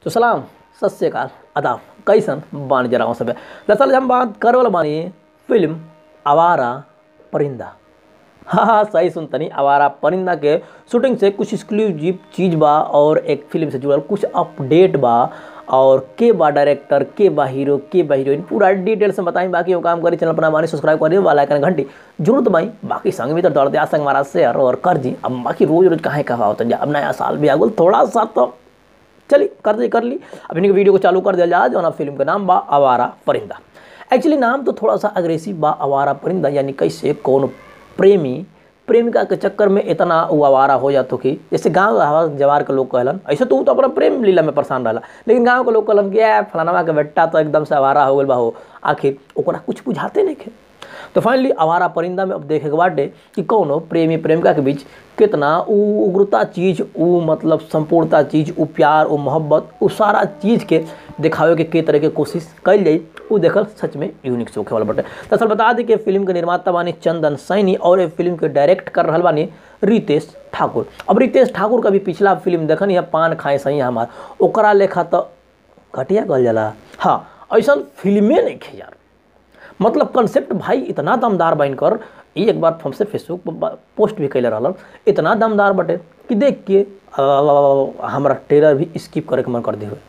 तो सलाम सत श्रीकाल अदाब कैसन बानी जरा सब दरअसल हम बात कर वाला बानी फिल्म आवारा परिंदा हाँ हाँ सही सुनतनी आवारा परिंदा के शूटिंग से कुछ एक्सक्लूसिव चीज़ बा और एक फिल्म से जुड़ल कुछ अपडेट बा और के बा डायरेक्टर के बा हीरो के बा हीरोइन पूरा डिटेल से बताई बाकी वो काम करी चैनल पर बानी सब्सक्राइब करिए वाला आइकन घंटी जरूर दबाई बाकी संग भी तो दौड़ दिया संग हमारा शेयर और कर जी अब बाकी रोज रोज कहाँ कहा होता जा अब नया साल भी आ गल थोड़ा सा तो चली कर दी कर ली अब इनके वीडियो को चालू कर दिया जाए जो ना फिल्म का नाम बा आवारा परिंदा एक्चुअली नाम तो थोड़ा सा अग्रेसिव बा आवारा परिंदा यानी कैसे कौन प्रेमी प्रेमिका के चक्कर में इतना वो आवारा हो जातो कि जैसे गांव हवा जवार के लोग कहलन ऐसे तो ऊ तो अपना प्रेम लीला में परेशान रहला लेकिन गांव के लोग कहलन कि "ए, फलानवा के बेटा तो एकदम से आवारा हो गल बा हो आखिर ओकरा कुछ बुझाते नहीं खे तो फाइनली आवारा परिंदा में अब देखे के बाटे कि कौनो प्रेमी प्रेमिका के बीच कितना उ उग्रता चीज उ मतलब संपूर्णता चीज उ प्यार उ मोहब्बत उ सारा चीज के दिखावे के के तरह के कोशिश कल जाई उ देखल सच में यूनिक सोखे वाला बटे दरअसल बता दी कि फिल्म के निर्माता बानी चंदन सैनी और ये फिल्म के डायरेक्ट कर रहल बानी रितेश ठाकुर अब रितेश ठाकुर का भी पिछला फिल्म देखनी है पान खाए सही हमार ओकरा लेखा तो घटिया कहल जाला हाँ ऐसा फिल्मे नहीं खे यार मतलब कंसेप्ट भाई इतना दमदार बन कर ई एक बार हमसे फेसबुक पर पोस्ट भी कैले रहलन इतना दमदार बटे कि देख के आ, हमरा ट्रेलर भी स्किप करे के मन कर दे हुए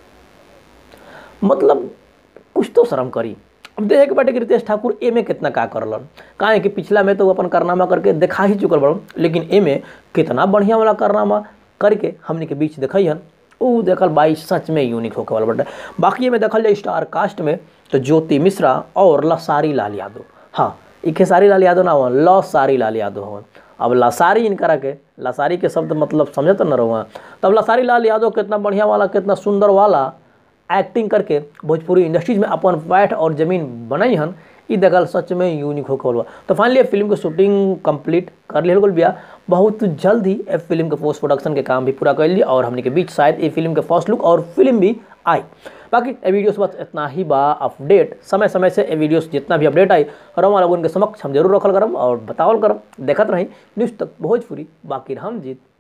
मतलब कुछ तो शर्म करी अब देखे के बाटे कि रितेश ठाकुर ए में कितना का करलन काहे कि पिछला में तो वो अपन कारनामा करके दिखा ही चुकल बड़न लेकिन ए में कितना बढ़िया वाला कारनामा करके हमने के बीच देखियन ऊ देखल बाई सच में यूनिक होके वाला बटे बाकी में देखल जाए स्टार कास्ट में तो ज्योति मिश्रा और लसारी लाल यादव हाँ ई खेसारी लाल यादव ना हवन लसारी लाल यादव हवन अब लसारी इनकरा के लसारी के शब्द मतलब समझत न रहुआ तब लसारी लाल यादव कितना बढ़िया वाला कितना सुंदर वाला एक्टिंग करके भोजपुरी इंडस्ट्रीज में अपन बैठ और जमीन बनाई हन ई देखल सच में यूनिक होकर बा तो फाइनली फिल्म के शूटिंग कंप्लीट कर लिया बिया बहुत जल्द ही ए फिल्म के पोस्ट प्रोडक्शन के काम भी पूरा कर लिया और हमने के बीच शायद ये फिल्म के फर्स्ट लुक और फिल्म भी आई बाकी ए वीडियोस बस इतना ही बा अपडेट समय समय से ए वीडियोस जितना भी अपडेट आई रमा लोगों के समक्ष हम जरूर रखल करम और बतावल करम देखत रही न्यूज़ तक भोजपुरी बाकी हम जीत